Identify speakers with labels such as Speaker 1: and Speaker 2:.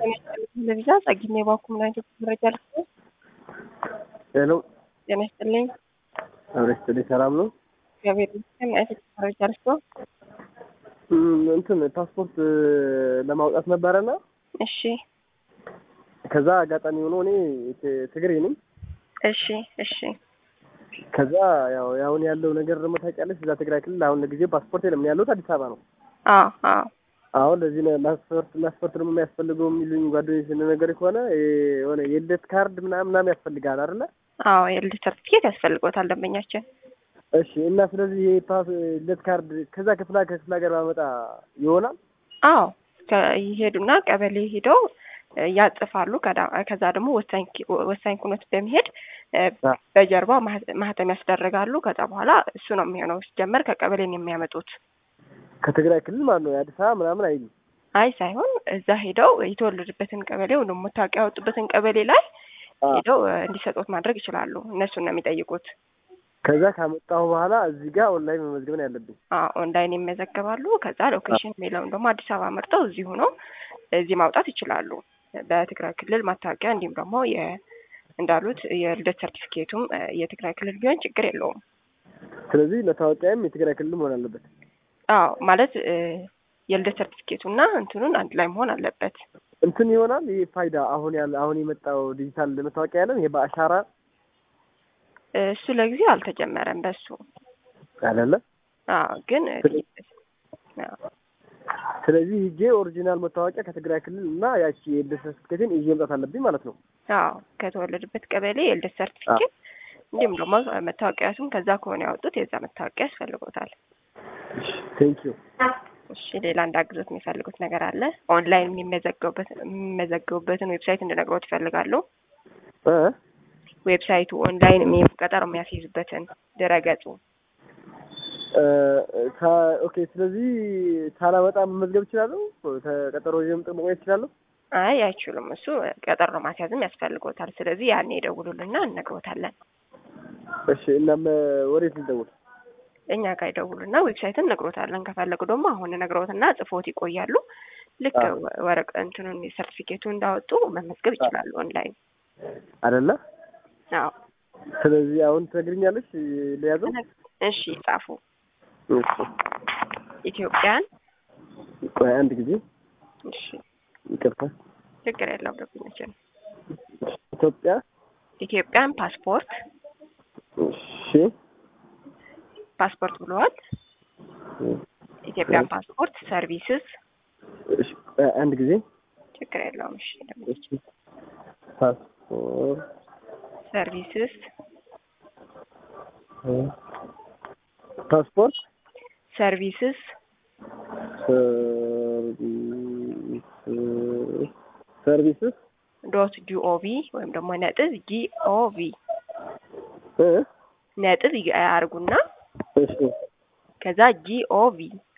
Speaker 1: ለቪዛ ጸግሜ ባኩ ምን አይነት መረጃ ልስጥ?
Speaker 2: ሄሎ
Speaker 1: ጤና ይስጥልኝ።
Speaker 2: አብረስት ሰላም ነው።
Speaker 1: እግዚአብሔር ይመስገን። ምን አይነት መረጃ ልስጥ?
Speaker 2: እም፣ እንትን ፓስፖርት ለማውጣት ነበረና
Speaker 1: እሺ
Speaker 2: ከዛ አጋጣሚ ሆኖ እኔ ት- ትግሬ ነኝ።
Speaker 1: እሺ እሺ
Speaker 2: ከዛ ያው አሁን ያለው ነገር ደግሞ ታውቂያለሽ፣ እዛ ትግራይ ክልል አሁን ለጊዜው ፓስፖርት የለም። እኔ ያለሁት አዲስ አበባ ነው።
Speaker 1: አዎ አዎ
Speaker 2: አሁን ለዚህ ነው ፓስፖርት ፓስፖርት ደግሞ የሚያስፈልገው የሚሉኝ ጓደኞች ነገር ከሆነ የሆነ የልደት ካርድ ምናምን ምናምን ያስፈልጋል አይደለ?
Speaker 1: አዎ የልደት ሰርቲፊኬት ያስፈልጎታል ደንበኛችን።
Speaker 2: እሺ። እና ስለዚህ ይሄ ፓስ ልደት ካርድ ከዛ ከፍላ ከክፍለ ሀገር ባመጣ ይሆናል?
Speaker 1: አዎ ከ- ይሄዱና ቀበሌ ሄደው እ፣ ያጽፋሉ። ከዳ- ከዛ ደግሞ ወሳኝ ኪ- ወሳኝ ኩነት በመሄድ እ፣
Speaker 2: አ።
Speaker 1: በጀርባ ማህ- ማህተም ያስደርጋሉ። ከዛ በኋላ እሱ ነው የሚሆነው። ሲጀመር ከቀበሌ ነው የሚያመጡት።
Speaker 2: ከትግራይ ክልል ማለት ነው የአዲስ አበባ ምናምን አይልም።
Speaker 1: አይ ሳይሆን እዛ ሄደው የተወለዱበትን ቀበሌ ወይም ደግሞ መታወቂያ ያወጡበትን ቀበሌ ላይ
Speaker 2: አ።
Speaker 1: ሄደው እ፣ እንዲሰጡት ማድረግ ይችላሉ። እነሱን ነው የሚጠይቁት።
Speaker 2: ከዛ ካመጣሁ በኋላ እዚህ ጋር ኦንላይን መመዝገብ ነው ያለብኝ።
Speaker 1: አዎ ኦንላይን ይመዘገባሉ። ከዛ ሎኬሽን የሚለውን ደግሞ አዲስ አበባ መርጠው እዚሁ ነው እዚህ ማውጣት ይችላሉ። በትግራይ ክልል ማታወቂያ እንዲሁም ደግሞ የ- እንዳሉት የልደት ሰርቲፊኬቱም እ፣ የትግራይ ክልል ቢሆን ችግር የለውም።
Speaker 2: ስለዚህ መታወቂያም የትግራይ ክልል መሆን አለበት።
Speaker 1: አዎ ማለት እ፣ የልደት ሰርቲፊኬቱና እንትኑን አንድ ላይ መሆን አለበት።
Speaker 2: እንትን ይሆናል ይሄ ፋይዳ አሁን ያለ አሁን የመጣው ዲጂታል መታወቂያ ያለን ይሄ በአሻራ
Speaker 1: እ፣ እሱ ለጊዜው አልተጀመረም በሱ
Speaker 2: አይደለ?
Speaker 1: አዎ ግን እ፣ አዎ
Speaker 2: ስለዚህ ሂጄ ኦሪጂናል መታወቂያ ከትግራይ ክልል እና ያቺ የልደት ሰርቲፊኬትን ይዤ መምጣት አለብኝ ማለት ነው።
Speaker 1: አዎ ከተወለዱበት ቀበሌ የልደት ሰርቲፊኬት እንዲሁም ደግሞ መታወቂያቱም ከዛ ከሆነ ያወጡት የዛ መታወቂያ ያስፈልጎታል።
Speaker 2: ቴንክ ዩ።
Speaker 1: እሺ ሌላ እንዳግዞት የሚፈልጉት ነገር አለ? ኦንላይን የሚመዘገቡበት የሚመዘገቡበትን ዌብሳይት እንድነግሮት ይፈልጋሉ?
Speaker 2: እ
Speaker 1: ዌብሳይቱ ኦንላይን የሚ- ቀጠሮ የሚያስይዙበትን ድረገጹ
Speaker 2: እ፣ ሳ- ኦኬ። ስለዚህ ሳላመጣ መመዝገብ እችላለሁ? ተቀጠሮ ይዤ መቆየት እችላለሁ?
Speaker 1: አይ አይችሉም። እሱ ቀጠሮ ማስያዝም ያስፈልጎታል። ስለዚህ ያኔ ይደውሉልና እነግሮታለን።
Speaker 2: እሺ። እናም ወዴት ልደውል?
Speaker 1: እኛ ጋር ይደውሉና ዌብሳይትን እነግሮታለን። ከፈለጉ ደግሞ አሁን እነግሮትና ጽፎት ይቆያሉ። ልክ
Speaker 2: አዎ።
Speaker 1: ወ- ወረቀ እንትኑን ሰርቲፊኬቱ እንዳወጡ መመዝገብ ይችላሉ ኦንላይን።
Speaker 2: አይደለ?
Speaker 1: አዎ
Speaker 2: ስለዚህ አሁን ትነግሪኛለሽ ለያዘው?
Speaker 1: እሺ ጻፉ።
Speaker 2: እሺ።
Speaker 1: ኢትዮጵያን
Speaker 2: ቆይ አንድ ጊዜ
Speaker 1: እሺ
Speaker 2: ይቅርታ።
Speaker 1: ችግር የለውም ደብኛችን
Speaker 2: ኢትዮጵያ
Speaker 1: ኢትዮጵያን ፓስፖርት
Speaker 2: እሺ
Speaker 1: ፓስፖርት ብለዋል። ኢትዮጵያን ፓስፖርት ሰርቪስስ
Speaker 2: እሺ፣ ቆይ አንድ ጊዜ
Speaker 1: ችግር የለውም። እሺ
Speaker 2: እሺ። ፓስፖርት
Speaker 1: ሰርቪስስ
Speaker 2: ፓስፖርት
Speaker 1: ሰርቪስስ
Speaker 2: ሰርቪስ ሰርቪስስ
Speaker 1: ዶት ጂኦቪ ወይም ደግሞ ነጥብ ጂኦቪ
Speaker 2: እ
Speaker 1: ነጥብ ያርጉና
Speaker 2: እሺ
Speaker 1: ከዛ ጂኦቪ